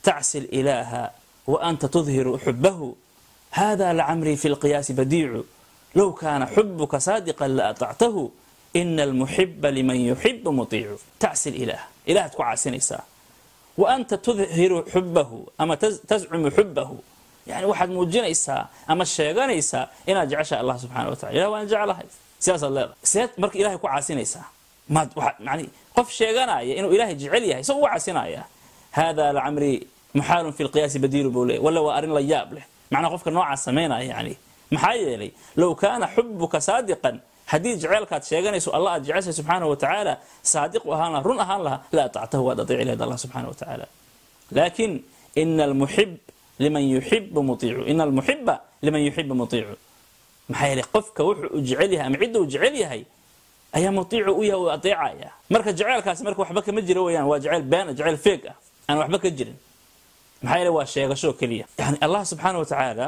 tacsi ilaaha wa anta tudhiru xubahu hada lacamrii fi lqiyaasi badiicu low kaana xubuka saadiqan la aطactahu ina almuxiba liman yuxibu muiicu tacsi ilaah ilahaad ku caasinaysaa wa anta tudhiru xubahu ama tascumu xubahu yani waxaad muujinaysaa ama sheeganaysaa inaad jecesha allah subxana wa tacala ilah waan jeclahay sidaasaad leedahay seed marka ilahay ku caasinaysaa maad waxaad yani qof sheeganaya inuu ilaahay jecel yahay isagoo u caasinaya hada lacamrii muxaalun fi lqiyaasi badiilu buu leey walla waa arrin la yaab leh macnaa qofka noocaas samaynaya yani maxaa yeelay low kaana xubuka saadiqan haddii jeceelkaad sheeganayso allah aad jeceshay subxaana wa tacaala saadiq u ahaan laha run ahaan laha la atactahu waad adeeci lahayd allah subxana wa tacaala laakin ina almuxib liman yuxibu muiicu ina almuxiba liman yuxibu muiicu maxaa yeelay qofka wuxuu u jecel yahay ama cidda uu jecel yahay ayaa muiicu u yahay u adeecaya marka jeceelkaasi marka waxba kama jiro weyaan waa jeceyl beena jeceyl feeg ah aan waxba ka jirin maxaa yeele waa sheegasho keliya yani allah subxaana wa tacaala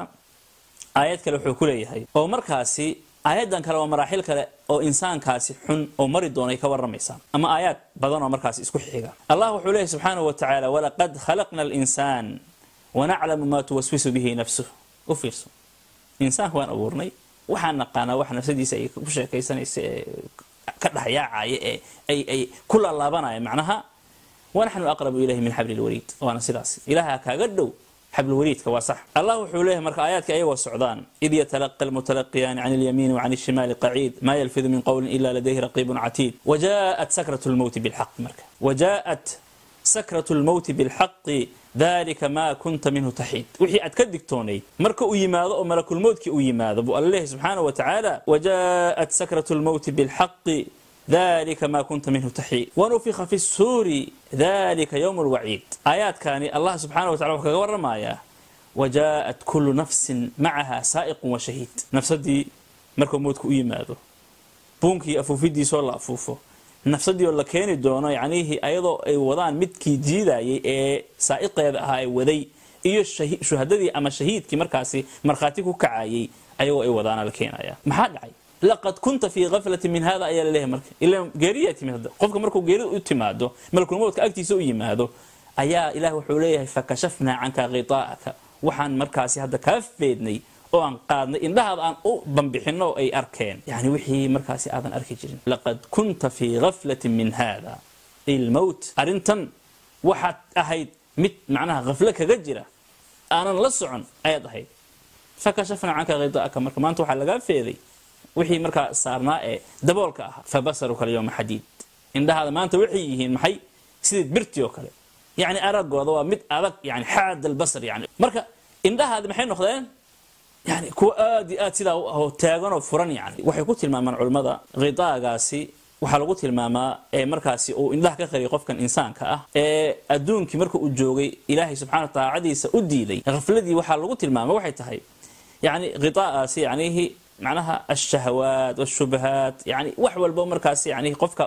aayad kale wuxuu ku leeyahay oo markaasi aayaddan kale waa maraaxil kale oo insaankaasi xun oo mari doonay ka warramaysaa ama aayaad badan oo markaasi isku xiga allah wuxuu leeyahy subxaana wa tacaala walaqad khalaqna alinsaan wanaclamu maa tuwaswisu bihi nafsuh u fiirso insaanka waan abuurnay waxaan naqaanaa wax nafsadiisa ay ku sheekaysanaysa ee ka dhexyaacaya ee ay ay ku laalaabanaya macnaha wanaxnu aqrabu ilayhi min xabli lwariid waana sidaas ilaha kaaga dhow xablwariidka waa sax allah wuxuu leeyahay marka aayaadka ayagoo socdaan id yatalaqa almutalaqiyaani can اlyamiini وcan الshimaali qaciid ma yalfidu min qowlin ila ladayhi raqiibun catiid wajaءat sakraة اlmowti bاlxaq marka wajaءat sakraة اlmowti bاlxaqi dalika ma kunta minhu taxiid wixii aad ka digtoonayd marka uu yimaado oo malakulmowtkii uu yimaado buu alla leeyahay subxaanaه wa tacaala wajaءat sakraة اlmowti bاlxaqi dalika ma kunta minhu taxiid wanufika fi الsuuri dalika ywm اlwaciid aayaadkani allah subxaana wa tacala wuxuu kaga waramayaa wajaءat kulu nafsin macaha saa'iqu wa shahiid nafsadii markuu mowdka u yimaado buunkii afuufidiisoo la afuufo nafsadii oo la keeni doono yacnihii ayadoo ay wadaan midkii jiidayay ee saa'iqeeda ahaa ee waday iyo shuhadadii ama shahiidkii markaasi markhaati ku kacayay ayagoo ay wadaana la keenaya maxaa dhacay laqad kunta fii kaflati min hada ayaa laleeyahay marka ila geeriyaa timid hadda qofka markuu geerida u timaado malkulmowdka agtiisa u yimaado ayaa ilaah wuxuu leeyahay fakashafnaa canka khitaa'aka waxaan markaasi hadda kaa feednay oo aan qaadnay indhahaada aan u bambixino ay arkeen yani wixii markaasi aadan arki jirin laqad kunta fii gaflati min hada ilmowt arrintan waxaad ahayd mid macnaha khaflo kaga jira aanan la socon ayaad ahayd fakashafnaa canka khitaa'aka marka maanta waxaa lagaa feeday wixii markaa saarnaa ee daboolka ahaa fabasaruka alyawma xadiid indhahaada maanta waxay yihiin maxay sidii birti oo kale yani aragooda waa mid adag yani xaad albasar yani marka indhahaadi maxay noqdeen yani kuwa aad iyo aad sidaa u ahoo taaganoo furan yani waxay ku tilmaamaan culimmada khidaagaasi waxaa lagu tilmaamaa ee markaasi uu indhaha ka qariyay qofkan insaanka ah ee adduunkii marka uu joogay ilaahay subxana taacadiisa u diiday khafladii waxaa lagu tilmaama waxay tahay yani khidaagaasi yanihi macnaha alshahawaat wاshubahaat yani wax walba markaas yani qofka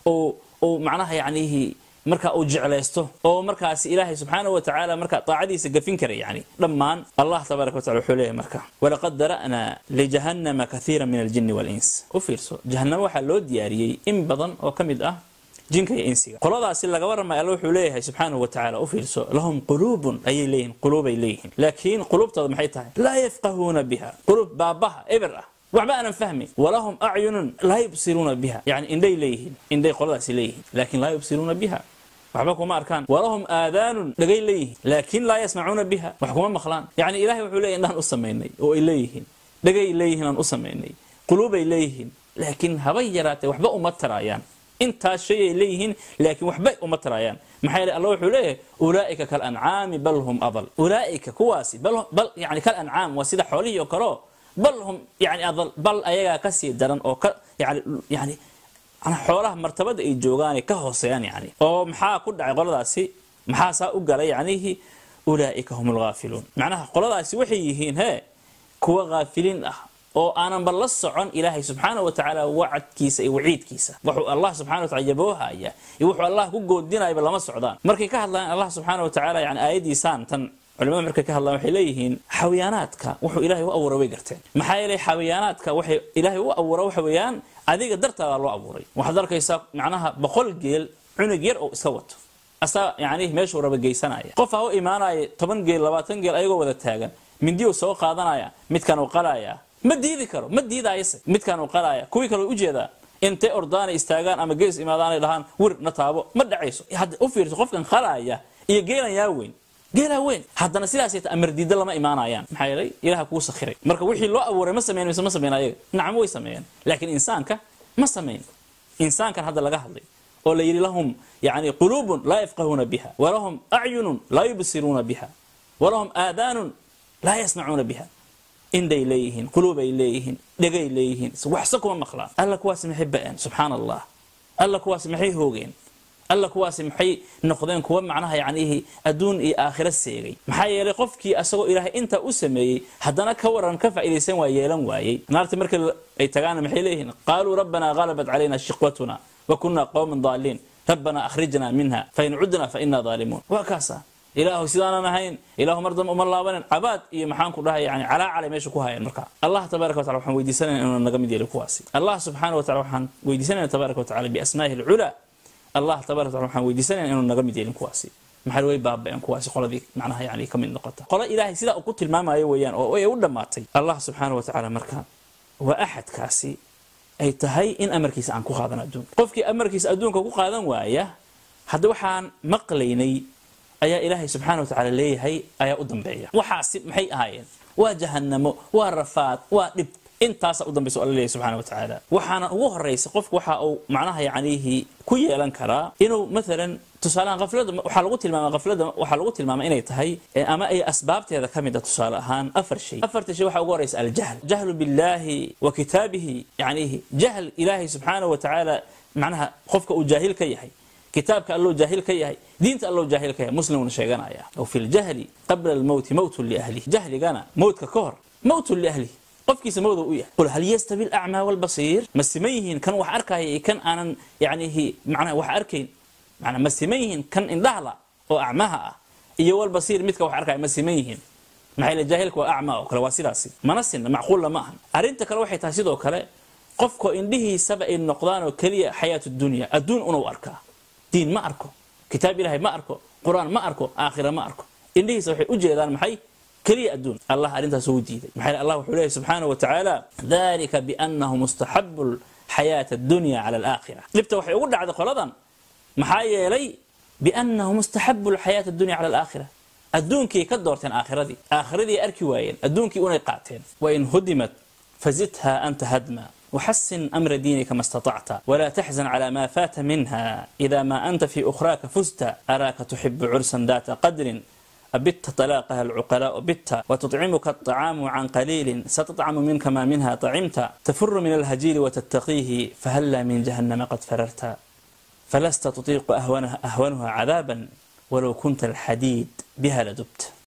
uu macnaha yanihi marka uu jeclaysto oo markaasi ilaahay subxaana wa tacaala marka daacadiisa gafin karay yani dhammaan allah tabaaraka wa tacala wuxuu leeyahay marka walaqad dara'naa lijahannama kathiira min aljini wاlins u fiirso jahannamo waxaa loo diyaariyey in badan oo ka mid ah jinka iyo insiga qoladaasi laga waramay alla wuxuu leeyahay subxaanahu wa tacala u fiirso lahum quluubun ayay leeyihin quluubay leeyihiin laakiin quluubtooda maxay tahay laa yafqahuuna biha quluub baabaha eber ah waxba aanan fahmin walahum acyunun laa yubsiruuna biha yani indhay leeyihiin indhay qoladaasi leeyihiin laakiin laa yubsiruuna biha waxba kuma arkaan walahum aadaanun dhagay leeyihiin laakiin laa yasmacuuna biha wax kuma maqlaan yani ilahay wuxuu leeyahy indhahan u samaynay oo ay leeyihiin dhagay leeyihiin aan u samaynay quluubay leeyihiin laakiin habay yaraatee waxba uma taraayaan intaas shay ay leeyihiin laakiin waxbay uma taraayaan maxaa yeele allah wuxuu leeyahay ulaa'ika kalancaami bal hum adal ulaa'ika kuwaasi bal yani kalancaam waa sida xoolihii oo kaleo bal hum yani adal bal ayagaa kasii daran oo ka yani yani xoolaha martabada ay joogaanay ka hooseeyaan yani oo maxaa ku dhacay qoladaasi maxaa saa u galay yanihi ulaa'ika hum alghaafiluun macnaha qoladaasi waxay yihiin he kuwa haafiliin ah oo aanan ba la socon ilaahay subxaana wa tacaala wacadkiisa iyo waciidkiisa wuxuu allah subxana wa tacala yaboohaya iyo wuxuu allah ku goodinayaba lama socdaan markay ka hadlayaan allah subxaana wa tacaala yani aayadiisaan tan culimada markay ka hadlaan waxay leeyihiin xawayaanaadka wuxuu ilaahay u abuuray way garteen maxaa yeelay xawayaanaadka waxay ilaahay u abuura waxa weeyaan adiga dartaadaa loo abuuray waxaad arkaysaa macnaha boqol geel cunug yar oo iska wato asaa yani meeshuu raba geysanaya qof ha u imaanaya toban geel labaatan geel ayagoo wada taagan mindiyuu soo qaadanaya midkan uu qalaya ma diidi karo ma diidayse midkan uu qalaya kuwii kale ujeedaa intay ordaanay istaagaan ama gees imaadaanay dhahaan wir na taabo ma dhacayso hadda u fiirso qofkan qalaya iyo geelan yaa weyn geelaa weyn haddana sidaas ta amar diida lama imaanayaan maxaa yeelay ilaha kuu sakhiray marka wixii loo abuuray ma sameyn mise ma sameyn ayaga nacam way sameeyeen laakiin insaanka ma sameyn insaankan hadda laga hadlay oo la yidhi lahum yani quluubun laa yafqahuuna biha walahum acyunun laa yubsiruuna biha walahum aadaanun laa yasmacuuna biha indhay leeyihiin quluubay leeyihiin dhegay leeyihiin waxse kuma maqlaan alla kuwaasi maxay ba'een subxaana allah alla kuwaasi maxay hoogeen alla kuwaasi maxay noqdeen kuwa macnaha yacnihi adduun iyo aakhiro seegay maxaa yeelay qofkii asagoo ilaahay intaa u sameeyey haddana ka waran ka faa'iidaysan waa yeelan waayey naarta marka ay tagaana maxay leeyihiin qaaluu rabbanaa galabat calayna shiqwatuna wa kunna qowman daaliin rabbanaa akhrijna minha fain cudna fa inaa daalimuun waa kaasa ilaahu sidaanan ahayn ilaahu mar dambe uma laabanin cabaad iyo maxaan ku dhahay yani calaacalay meesha ku hayeen marka allah tabaaraka wa tacala waxaan weydiisanayna inuu naga mid yeelin kuwaasi allah subxaana wa tacala waxaan weydiisanayna tabaaraka wa tacala biasmaahi alculaa allah tabarak wataala waxaan weydiisanayna inuu naga mid yeelin kuwaasi maxaa way baaba'een kuwaasi qoladii macnaha yani ka mid noqota qolo ilaahay sidaa uu ku tilmaamayo weeyaan oo ay u dhammaatay allah subxaana wa tacaala marka waa axadkaasi ay tahay in amarkiisa aan ku qaadan adduunka qofkii amarkiisa adduunka ku qaadan waaya hadda waxaan maqlaynay ayaa ilaahay subxaana wa tacaala leeyahay ayaa u dambeeya waxaasi maxay ahaayeen waa jahanamo waa rafaad waa dhib intaasa u dambaysa alla leeyahy subxana wa tacaala waxaana ugu horaysa qofku waxa uu macnaha yacnihi ku yeelan karaa inuu maalan tusaalehaan qaflada waxaa lagu tilmaama qaflada waxaa lagu tilmaama inay tahay ama ay asbaabteeda ka mid a tusaale ahaan afar shay afarta shay waxaa ugu horaysa aljahl jahlu billahi wa kitaabihi yacnihi jahl ilaahay subxaana wa tacaala macnaha qofka uu jaahil ka yahay kitaabka allou jaahil ka yahay diinta allou jaahil ka yahay muslimuna sheeganaya aw fi ljahli qabla almowti mowtun liahlihi jahligana mowtka ka hor mowtun liahlihi qofkiisa mawda u yahay qul hal yastawi alacmaa walbasiir ma siman yihiin kan wax arkaya iyo kan aanan yacnihi macnaha wax arkayn macnaa ma siman yihiin kan indhahla oo acmaha ah iyo walbasiir midka wax arkaya ma siman yihiin maxaa yeele jaahilka waa acmaa oo kale waa sidaasi mana sinna macquulna ma ahan arrinta kale waxay tahay sidoo kale qofka indhihiisaba ay noqdaan oo keliya xayaatu dunya adduun unuu arkaa diin ma arko kitaab ilahay ma arko qur-aan ma arko aakhira ma arko indhihiisa waxay u jeedaan maxay keliya adduun allah arrintaas uu diiday maxaa allah wuxuu leeyahy subxaana wa tacaala dalika biannahu mustaxabu xayaata addunya cala alaakhira dhibta waxay ugu dhacday qoladan maxaa yeelay biannahu mustaxabu lxayaata addunya cala alaakhira adduunkii ka doorteen aakhiradii aakhiradii arki waayeen adduunkii unay qaateen wain hudimat fazidha anta hadma وحسن أمر دينك ما استطعت ولا تحزن على ما فات منها إذا ما أنت في أخراك فزت أراك تحب عرسا ذات قدر أبت طلاقها العقلاء بت وتطعمك الطعام عن قليل ستطعم منك ما منها طعمت تفر من الهجير وتتقيه فهلا من جهنم قد فررت فلست تطيق أهونها, أهونها عذابا ولو كنت الحديد بها لدبت